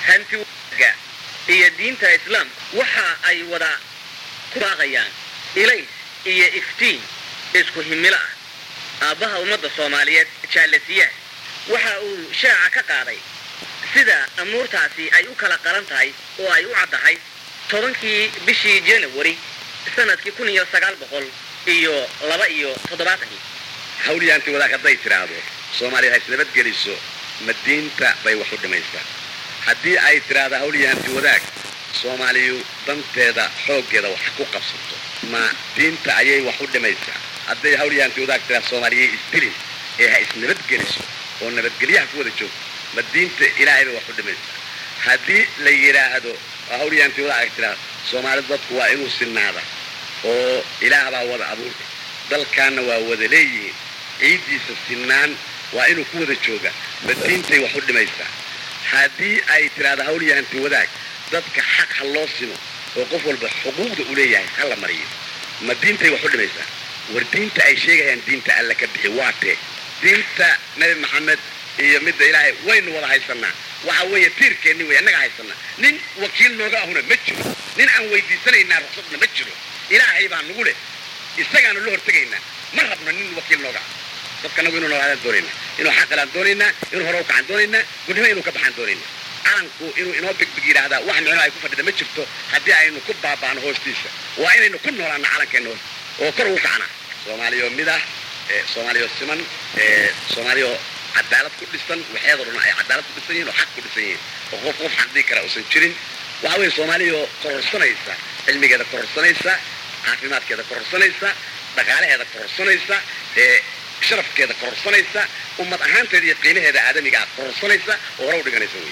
hanti wanaagga iyo diinta islaamka waxa ay wada ku baaqayaan ilays iyo iftiin isku himilo ah aabbaha ummadda soomaaliyeed jaalasiyaah waxa uu shaaca ka qaaday sida amuurtaasi ay u kala qaran tahay oo ay u caddahay tobankii bishii janawari sanadkii kun iyo sagaal boqol iyo laba iyo toddobaatankii hawliyaanti wadaag hadday tidhaahdo soomaaliya ha isnabadgeliso ma diinta bay wax u dhimaysaa haddii ay tidhaahdo hawliyaanti wadaag soomaaliyu danteeda xooggeeda wax ku qabsato ma diinta ayay wax u dhimaysaa hadday hawliyaanti wadaag tidhahdo soomaaliyay isdilin ee ha isnabadgeliso oo nabadgelyaha ku wada joogto ma diinta ilaahay bay wax u dhimaysaa haddii la yidhaahdo hawliyaanti wadaag tidhaahdo soomaalida dadku waa inuu sinaada oo ilaah baa wada abuurka dalkaanna waa wada leeyihiin ciiddiisa sinaan waa inuu ku wada jooga ma diintay wax u dhimaysaa haddii ay tidhaahdo hawliyahanti wadaag dadka xaq ha loo simo oo qof walba xuquuqda u leeyahay ha la mariyo ma diintay wax u dhimaysaa war diinta ay sheegayaan diinta alla ka bixi waa tee diinta nabi maxamed iyo midda ilaahay waynu wada haysanaa waxa weeye tiirkeenni wey annaga haysanaa nin wakiil nooga ahuna ma jiro nin aan weydiisanaynaa ruqsadna ma jiro ilaahay baa nugu leh isagaanu la hortegaynaa ma rabno nin wakiil nooga ah dadka nagu inuu noolaadaan doonaynaa inuu xaqilaan doonaynaa inuu hore u kacan doonaynaa gudnimo inuu ka baxaan doonaynaa calanku inuu inoo bigbig yidhaahdaa wax micno ay ku fadhida ma jirto haddii aynu ku baaba'no hoostiisa waa inaynu ku noolaano calankeenna hoos oo kor ugu kacnaa soomaaliyo mid ah soomaaliyo siman soomaaliyo cadaalad ku dhisan waxeedoo dhan ay cadaalad ku dhisan yihin oo xaq ku dhisan yihiin oo qof qof xaqdii kara uusan jirin waxa weeye soomaaliyo kororsanaysa cilmigeeda kororsanaysa caafimaadkeeda kororsanaysa dhaqaalaheeda kororsanaysa sharafkeeda kororsanaysa ummad ahaanteeda iyo qiimaheeda aadamiga ah kororsanaysa oo hore u dhiganaysa wey